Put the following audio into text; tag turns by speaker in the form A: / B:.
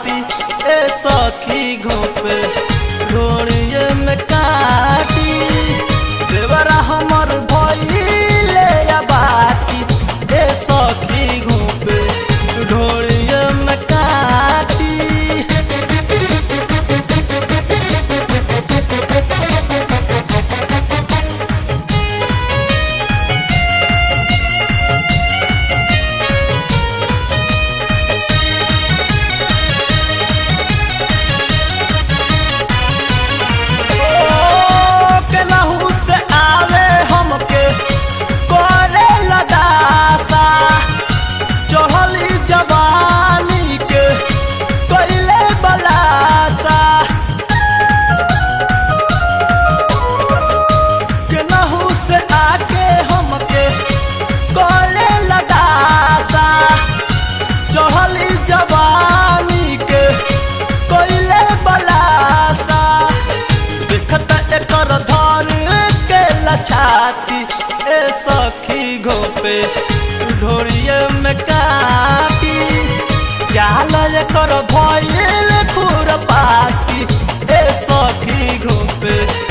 A: पाती ए सखी घोपे ढोड़िए में काटी देवरा हमर भइले या बाती ए सखी घोपे ढोड़िए में काटी ओ, केनाहू से आवे हमके करे लदासा चढ़ली जवानी के कैले बलासा केनाहू से आके हमके करे लदासा चढ़ली जवानी के कैले बलासा देखत एकर धर के लछाती ए सखी घोपे ढोरिए में काटी चाल एकर भइल खुरपाती ए सखी घोपे